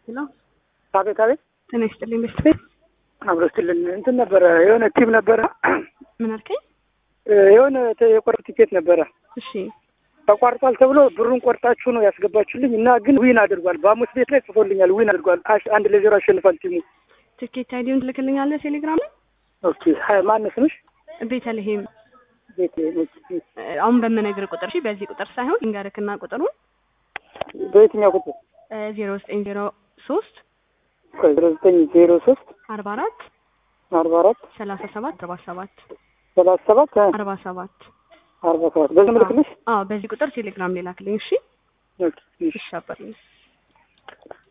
ሄሎ አቤት አቤት። ጤና ይስጥልኝ በስት ቤት አብረስትልን እንትን ነበረ የሆነ ቲም ነበረ ምን አልከኝ? የሆነ ተ- የቆረጥ ቲኬት ነበረ እሺ ተቋርጧል ተብሎ ብሩን ቆርጣችሁ ነው ያስገባችሁልኝ እና ግን ዊን አድርጓል። በአሙስ ቤት ላይ ጽፎልኛል ዊን አድርጓል። አሽ- አንድ ለዜሮ አሸንፏል ቲሙ። ትኬት አይዲውን ትልክልኛለህ ቴሌግራም ላይ ኦኬ ሀይ ማነው ስምሽ? ቤተልሔም ቤት እ፣ አሁን በምነግር ቁጥር እሺ በዚህ ቁጥር ሳይሆን ልንገርክና ቁጥሩን በየትኛው ቁጥር? ዜሮ ዘጠኝ ዜሮ ሶስት ዜሮ ዘጠኝ ዜሮ ሶስት አርባ አራት አርባ አራት ሰላሳ ሰባት አርባ ሰባት ሰላሳ ሰባት አርባ ሰባት አርባ ሰባት በዚህ ምልክልሽ አዎ በዚህ ቁጥር ቴሌግራም ላይ ላክልኝ እሺ ኦኬ እሺ። ይሻባል